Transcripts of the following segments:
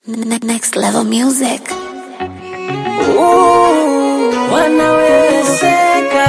Ne- Next level music. wanawezeka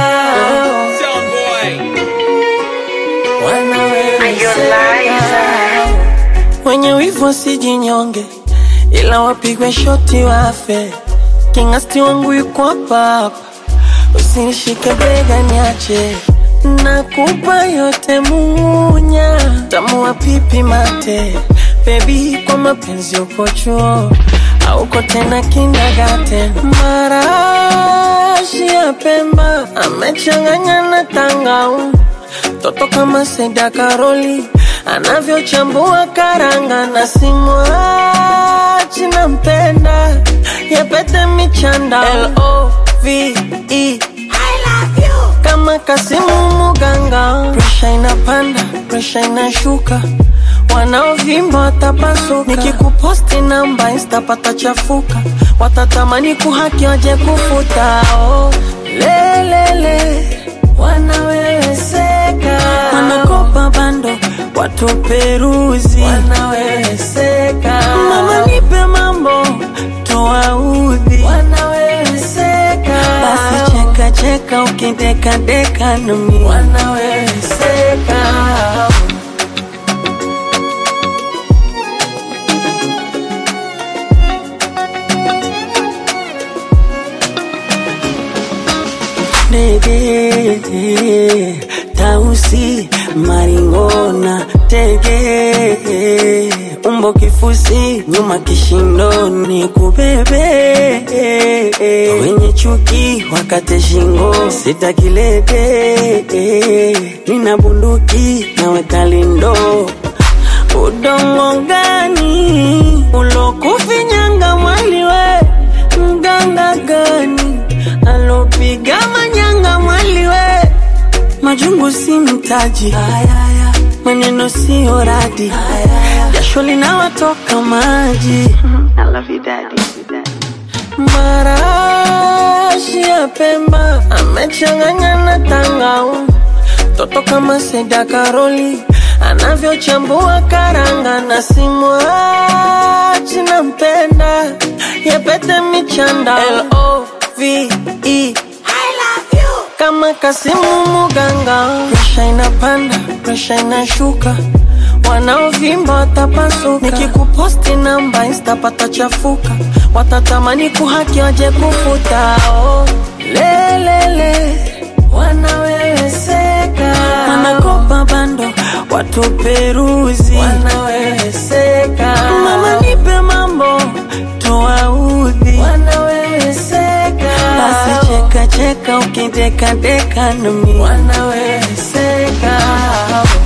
wanawezeka wenye wivu wasijinyonge ila wapigwe shoti wafe kingasti wangu yuko hapa hapa usinishike bega niache nakupa yote munya tamua pipi mate bebi kwa mapenzi uko chuo auko tena kindagate marashi ya pemba amechanganya na tangau toto kama Seda Karoli anavyochambua karanga na simwachi nampenda yapete michanda L-O-V-E kama Kasimu Muganga, presha inapanda, presha inashuka, wanaovimba watapasuka. Nikikuposti namba insta patachafuka, watatamani kuhaki waje kufuta. Oh, lelele wanaweweseka, wanakopa bando watuperuzi, wanaweweseka. Mama nipe mambo tuwaudhi, wanaweweseka. Basi cheka cheka ukideka deka nami, wanaweweseka. Ndege tausi maringona tege umbo kifusi nyuma kishindoni kubebe wenye chuki wakate shingo sitakilete nina bunduki naweka lindo udongo gani ulokufinyanga mwaliwe mganga gani alopiga manyanga mwaliwe majungu si mtaji maneno siyo radi jasho linawatoka maji marashi ya pemba amechanganya na tangau toto kama Seda Karoli anavyochambua karanga na simwachi nampenda yapete michanda L-O-V-E kama Kasimu Muganga, presha inapanda, presha inashuka, wanaovimba watapasuka. Nikikuposti namba insta patachafuka, watatamani kuhaki waje kufuta. Oh, lelele wanaweweseka, wanakopa bando watuperuzi, wanaweweseka. Mama nipe mambo tuwaudhi, wanaweweseka. Basi cheka cheka ukideka deka nami, wanaweweseka.